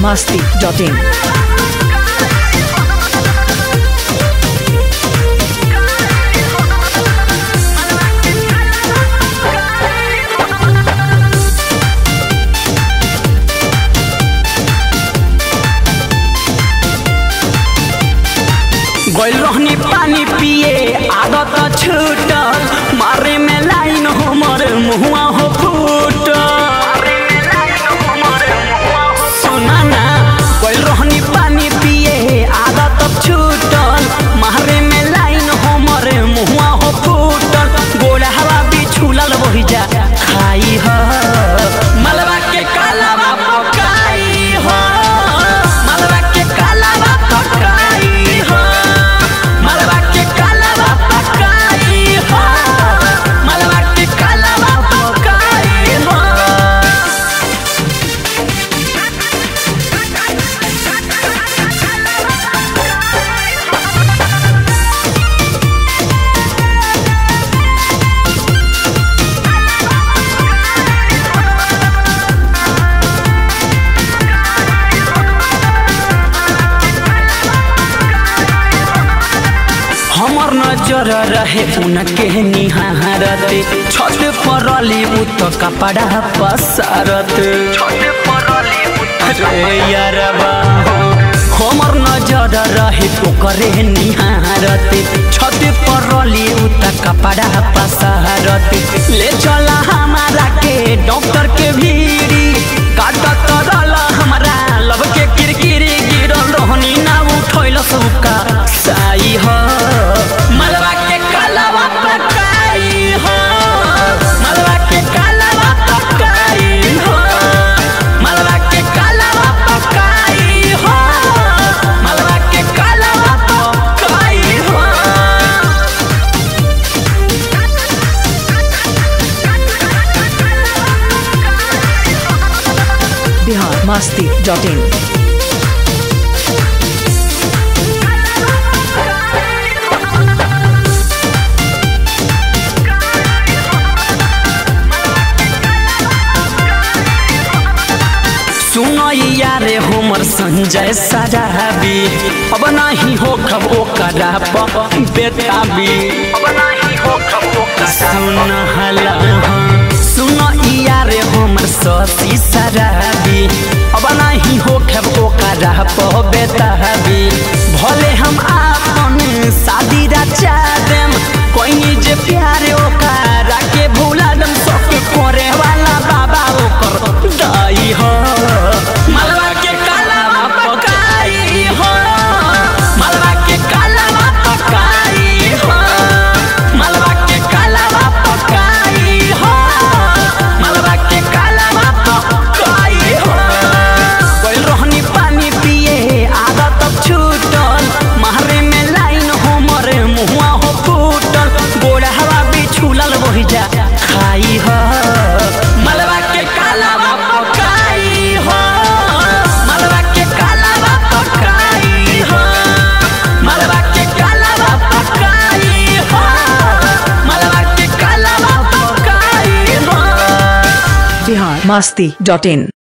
masti.in. गइल रहनी पानी पिए आदत छूटल मारे में लाइन हमर मुहुआ हो फूटल सुना ना गइल रहनी पानी पिए आदत छूटल मारे में लाइन हमर मुहुआ हो फूटल गोड़ा हवा भी छूलल वही जा खाई ह मलबा के कालावा पकाई हो मलबा के कालावा पकाई हो मलबा के कालावा पकाई हो मलबा के कालावा पकाई हो हमर नजर रहे उनके निहारते छत पर अली उत कपड़ा पसारत रे यारबा हमर नजर रहे ओकरे निहारते छत पर अली उत कपड़ा पसारत ले चला हमारा के डॉक्टर के भीड़ी काटत रहला हमरा लब के किरकिरी गिरल रहनी ना उठैल सबका साई हो मलबा के कालावा पकाई हो मलबा के कालावा पकाई हो मलबा के कालावा पकाई हो मलबा के कालावा पकाई हो Bihar masti.in. सुनो यारे हमर संजय सजाबी अब नहीं हो खब ओकरा प बेताबी अब नहीं हो खब ओकरा सुन हला सुनो यारे हमर सती सराबी अब नहीं हो खब ओकरा प बेताबी भले हम आपन शादी रचा देम कोई जे प्यारे ओकरा के भूला दम सब करे वाला बाबा ओकर दाई हो मलबा के कालावा पकाई हो मलबा के कालावा पकाई हो मलबा के कालावा पकाई हो मलबा के कालावा पकाई हो गइल रहनी पानी पिए आदत छूटल मारे में लाइन हमर मुहुआ हो फूटल गोड़ा हवा भी छूलल वही जा खाई हो मलबा के कालावा पकाई हो मलबा के कालावा पकाई हो मलबा के कालावा पकाई हो मलबा के कालावा पकाई हो Bihar masti.in.